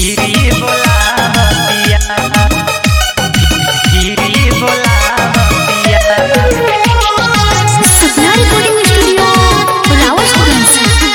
धीरे बोलावतिया धीरे बोलावतिया Sapna recording studio Rawatganj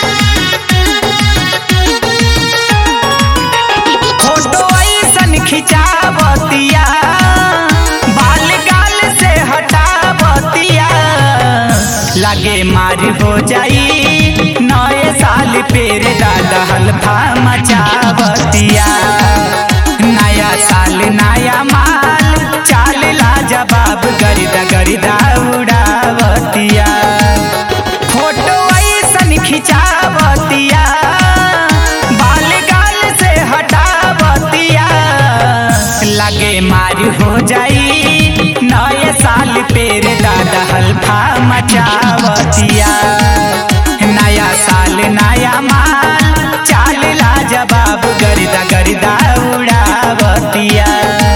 photo ऐसन खिंचावतिया बाल गाल से हटावतिया लागे मार हो जाई नए साल पेर दादा हल्फा मचावतिया नया साल नया माल चाल ला जवाब गरिदा गरिदा उड़ावतिया फोटो ऐसन खिंचावतिया बाल गाल से हटावतिया लगे मार हो जाई नए साल पेर दादा हल्फा मचावतिया नया साल नया माल चाल ला जवाब गरिदा गरिदा उड़ावतिया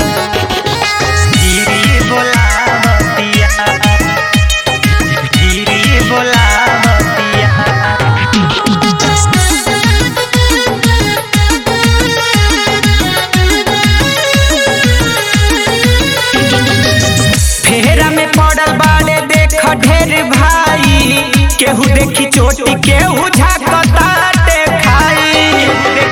धीरे बोलावतिया धीरे बोलावतिया फेरा में पड़ल बाड़े देख ढेर भाई केहू देखी चोटी केहू झाकताटे खाई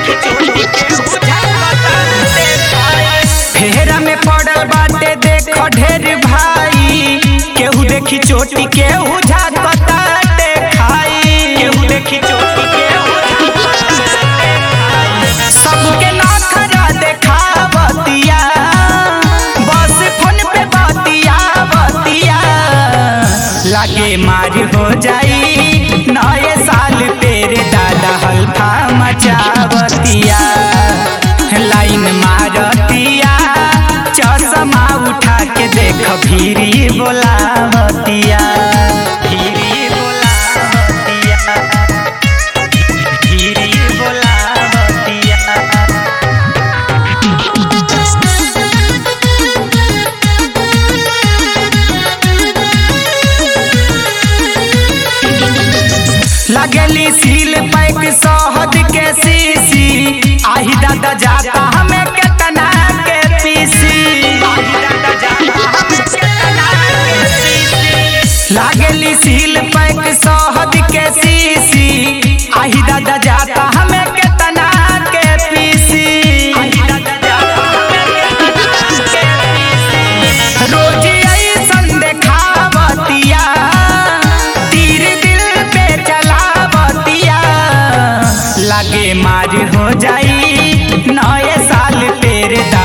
फेरा में पड़ल बाटे देख ढेर भाई केहू देखी चोटी केहू झाकताटे खाई केहू देखी चोटी केहू झाकताटे खाई। सबके नखरा देखावतिया बस फोन पे बतिया बतिया लागे मार हो जाई नए साल तेरे दादा हल्फा मचावतिया लाइन मारतिया चश्मा उठा के देख भीरी बोलावतिया भीरी बोलावतिया धीरे बोलावतिया लगली सील पैक शहद के सीसी आही दादा जाता हमें केतना के पीसी आही दादा जाता हमें केतना के पीसी लागली सील पैक शहद के सीसी आही दादा जाता हमें केतना के पीसी आही दादा जाता हमें केतना के पीसी रोज ऐसन देखावतिया तीर दिल पे चलावतिया लागे मार हो जाई नए साल तेरे